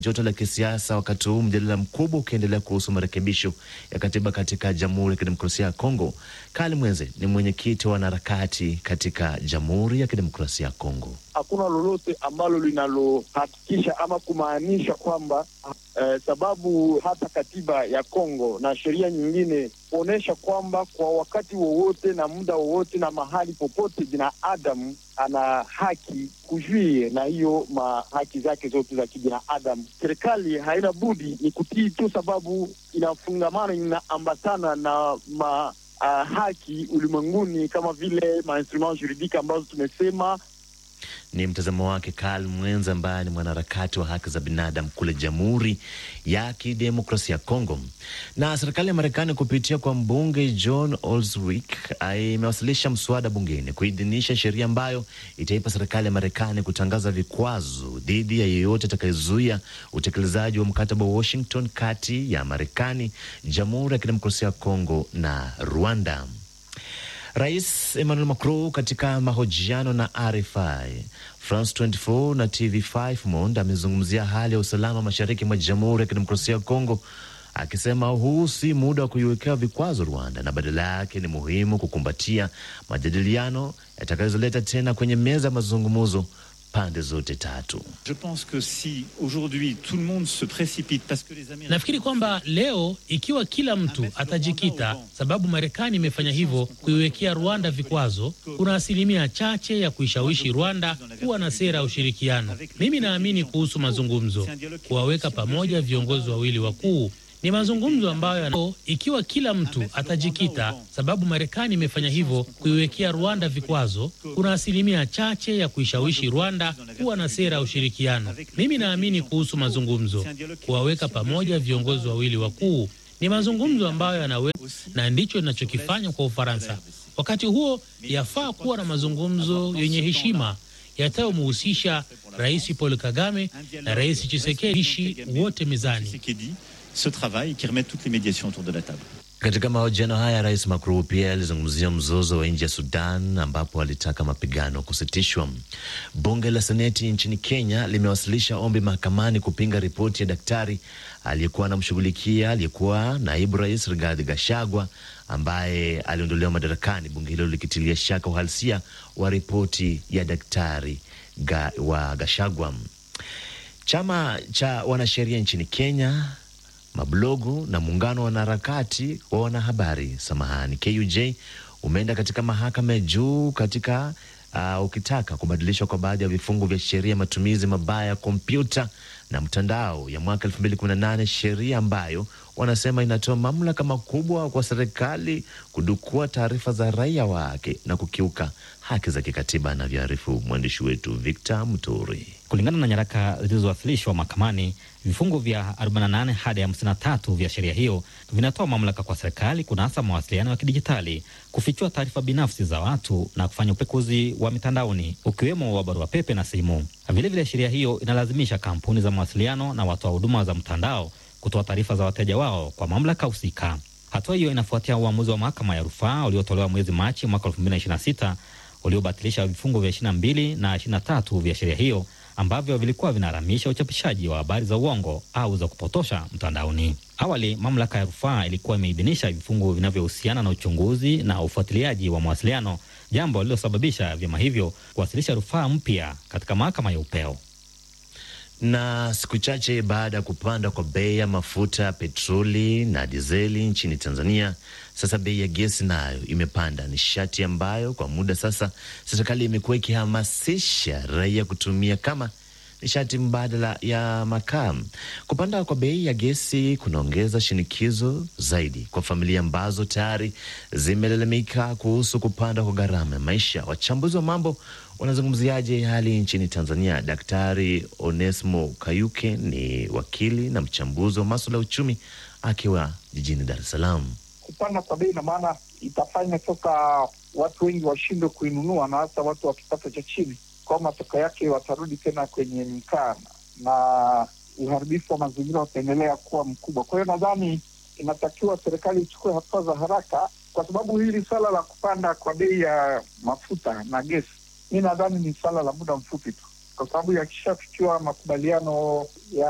joto la kisiasa, wakati huu mjadala mkubwa ukiendelea kuhusu marekebisho ya katiba katika Jamhuri ya Kidemokrasia ya Kongo. Kali Mwenze ni mwenyekiti wa wanaharakati katika Jamhuri ya Kidemokrasia ya Kongo. Hakuna lolote ambalo linalohakikisha ama kumaanisha kwamba eh, sababu hata katiba ya Kongo na sheria nyingine kuonyesha kwamba kwa wakati wowote na muda wowote na mahali popote binadamu ana haki kujuie na hiyo ma haki zake zote za kibinadamu. Serikali haina budi ni kutii tu, sababu inafungamana, inaambatana na ma uh, haki ulimwenguni kama vile mainstrument juridique ambazo tumesema Ni mtazamo wake Karl Mwenza ambaye ni mwanaharakati wa haki za binadamu kule Jamhuri ya Kidemokrasia ya Kongo. Na serikali ya Marekani kupitia kwa mbunge John Oswick imewasilisha mswada bungeni kuidhinisha sheria ambayo itaipa serikali ya Marekani kutangaza vikwazo dhidi ya yeyote atakayezuia utekelezaji wa mkataba wa Washington kati ya Marekani, Jamhuri ya Kidemokrasia ya Kongo na Rwanda. Rais Emmanuel Macron katika mahojiano na RFI, France 24 na TV5 Monde amezungumzia hali ya usalama mashariki mwa Jamhuri ya Kidemokrasia ya Kongo, akisema huu si muda wa kuiwekea vikwazo Rwanda na badala yake ni muhimu kukumbatia majadiliano yatakayozoleta tena kwenye meza ya mazungumzo pande zote tatu. Nafikiri kwamba leo ikiwa kila mtu atajikita, sababu Marekani imefanya hivyo kuiwekea Rwanda vikwazo, kuna asilimia chache ya kuishawishi Rwanda kuwa na sera ya ushirikiano. Mimi naamini kuhusu mazungumzo, kuwaweka pamoja viongozi wawili wakuu ni mazungumzo ambayo yana... ikiwa kila mtu atajikita, sababu Marekani imefanya hivyo kuiwekea Rwanda vikwazo, kuna asilimia chache ya kuishawishi Rwanda kuwa na sera ya ushirikiano. Mimi naamini kuhusu mazungumzo, kuwaweka pamoja viongozi wawili wakuu ni mazungumzo ambayo yanawe, na ndicho inachokifanya kwa Ufaransa. Wakati huo yafaa kuwa na mazungumzo yenye heshima yatayomhusisha Rais Paul Kagame na Rais Tshisekedi wote mezani. Ce travail qui remet toutes les médiations autour de la table. Katika mahojiano haya Rais Macron pia alizungumzia mzozo wa nchi ya Sudan ambapo alitaka mapigano kusitishwa. Bunge la Seneti nchini Kenya limewasilisha ombi mahakamani kupinga ripoti ya daktari aliyekuwa anamshughulikia aliyekuwa naibu rais Rigathi Gachagua ambaye aliondolewa madarakani, bunge hilo likitilia shaka uhalisia wa ripoti ya daktari ga, wa Gachagua. Chama cha wanasheria nchini Kenya mablogu na muungano wa wanaharakati wa wanahabari samahani, KUJ umeenda katika mahakama ya juu katika uh, ukitaka kubadilishwa kwa baadhi ya vifungu vya sheria matumizi mabaya ya kompyuta na mtandao ya mwaka 2018, sheria ambayo wanasema inatoa mamlaka makubwa kwa serikali kudukua taarifa za raia wake na kukiuka haki za kikatiba, anavyoarifu mwandishi wetu Victor Muturi. Kulingana na nyaraka zilizowasilishwa mahakamani, vifungu vya 48 hadi 53 vya sheria hiyo vinatoa mamlaka kwa serikali kunasa mawasiliano ya kidijitali, kufichua taarifa binafsi za watu na kufanya upekuzi wa mitandaoni, ukiwemo wa barua pepe na simu. Vilevile, sheria hiyo inalazimisha kampuni za mawasiliano na watoa huduma za mtandao kutoa taarifa za wateja wao kwa mamlaka husika. Hatua hiyo inafuatia uamuzi wa mahakama ya rufaa uliotolewa mwezi Machi mwaka 2026 uliobatilisha vifungu vya 22 na 23 vya sheria hiyo ambavyo vilikuwa vinaharamisha uchapishaji wa habari za uongo au za kupotosha mtandaoni. Awali, mamlaka ya rufaa ilikuwa imeidhinisha vifungu vinavyohusiana na uchunguzi na ufuatiliaji wa mawasiliano, jambo lililosababisha vyama hivyo kuwasilisha rufaa mpya katika mahakama ya upeo. Na siku chache baada ya kupanda kwa bei ya mafuta ya petroli na dizeli nchini Tanzania, sasa bei ya gesi nayo imepanda, nishati ambayo kwa muda sasa serikali imekuwa ikihamasisha raia kutumia kama nishati mbadala ya makaa. Kupanda kwa bei ya gesi kunaongeza shinikizo zaidi kwa familia ambazo tayari zimelalamika kuhusu kupanda kwa gharama ya maisha. Wachambuzi wa mambo wanazungumziaje hali nchini Tanzania? Daktari Onesmo Kayuke ni wakili na mchambuzi wa maswala ya uchumi akiwa jijini Dar es Salaam. Kupanda kwa bei ina maana itafanya sasa watu wengi washindwe kuinunua, na hasa watu wa kipato cha chini kwa matokeo yake watarudi tena kwenye mkaa na uharibifu wa mazingira utaendelea kuwa mkubwa. Kwa hiyo nadhani inatakiwa serikali ichukue hatua za haraka, kwa sababu hili swala la kupanda kwa bei ya mafuta na gesi, mi nadhani ni swala la muda mfupi tu, kwa sababu yakishafikiwa makubaliano ya